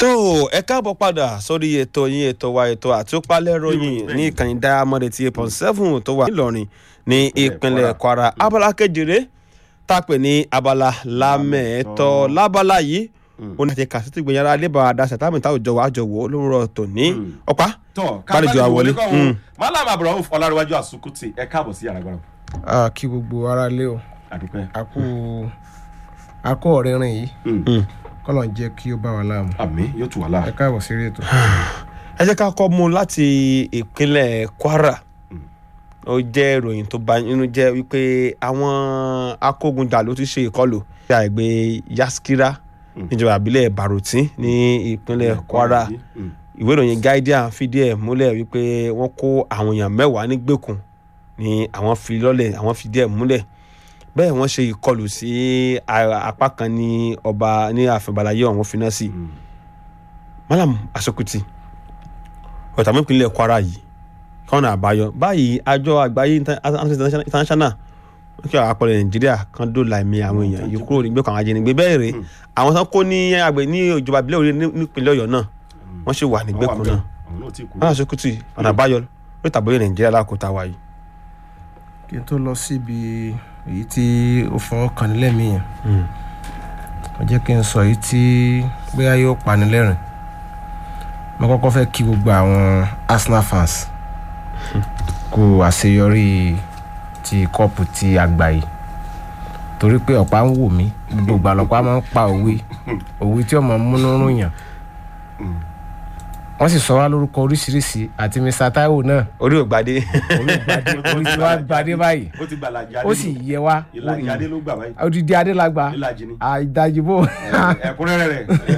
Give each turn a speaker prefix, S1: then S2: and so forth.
S1: tó ẹ káàbọ̀ padà sórí ètò yín ètò wa ètò àtúpalẹ̀ ròyìn ní ìkànnì diamond eighty eight point seven tó wà nílọrin ní ìpínlẹ̀ kwara abala kejìlé tápẹ̀ ní abala lámẹ̀ẹ́tọ́ lábala yìí ó ní àti kàṣítì gbìyànjú alébà àdáṣà táwọn ìta òjò wa jọ wò ó lówùrọ̀ tòní ọ̀pá
S2: tọ
S1: Bálejò àwọlé. Mm.
S2: malam abraham ọlárẹwájú àsùkùtì ẹ káàbọ̀ sí àràgbára
S3: a kí gbogbo ara lé o
S2: àdúpẹ́
S3: a kú a kú ọ̀rẹ́rìn yìí
S2: Mm.
S3: kọ́lọ̀ ń jẹ́ kí ó bá wa láàmú
S2: àmì yóò tù wá
S3: ẹ
S2: láà
S3: káàbọ̀ sí ètò.
S1: ẹ jẹ́ ká kọ́ mú láti ìpínlẹ̀ kwara ó jẹ́ ìròyìn tó bà nínú jẹ́ wípé àwọn akógunjà ló ti ṣe ìkọlù sí àgbè yaskira níjọba ìbílẹ̀ barutin ní ìpínlẹ̀ kwara
S2: Mm.
S1: ìwé ìròyìn guardian fìdí ẹ̀ múlẹ̀ wípé wọ́n kó àwọn èèyàn mẹ́wàá nígbèkùn ní àwọn fi lọ́lẹ̀ àwọn fìdí ẹ̀ múlẹ̀ bẹ́ẹ̀ wọ́n ṣe ìkọlù sí a- apá kan ní ọba ní àfẹ̀bàlàyé ọ̀hún fi náà sí
S2: Mm.
S1: malam asokuti ọ̀tàmú ìpínlẹ̀ kwara yìí kọ́nà àbáyọ báyìí àjọ àgbáyé inter- Amnesty international wọ́n kí àwọn apọ̀lẹ̀ nàìjíríà kan dóòlà ẹ̀mí àwọn èèyàn yìí kúrò nígbèkùn àwọn ajínigbé bẹ́ẹ̀ rèé àwọn tó kó ní àgbẹ̀ ní ìjọba ìbílẹ̀ orí nípínlẹ̀ ọ̀yọ́ náà wọ́n ṣì wà nígbèkùn náà
S2: àwọn náà ti kú
S1: malam asokuti ọ̀nà àbáyọ lórí tàbí nàìjíríà lákòótá wa yìí.
S3: kí n tó lọ síbi èyí tí ó fọwọ́ kàn nílẹ̀ mí yẹn ó jẹ́ kí n sọ èyí tí bóyá yóò pani lẹ́rìn mo kọ́kọ́ fẹ́ kí gbogbo àwọn arsenal fans kú àṣeyọrí ti kọ́ọ̀pù ti àgbà yìí torí pé ọ̀pá ń wò mí gbogbo ìgbà lọ́pàá máa ń pa òwe òwe tí ọmọ múnú rún yàn wọ́n sì sọ wá lórúkọ oríṣiríṣi àti mr taiwo náà
S1: orí ò gbadé
S3: olùgbàdé orí tí wàá gbadé báyìí
S2: ó ti gbàlàjì adé
S3: ó sì yẹ wá
S2: ìlàjì adé ló gbà báyìí
S3: odidi adélagba
S2: ìlàjì ni
S3: àìdájúbò
S2: ẹ̀kúnrẹ́rẹ́ rẹ̀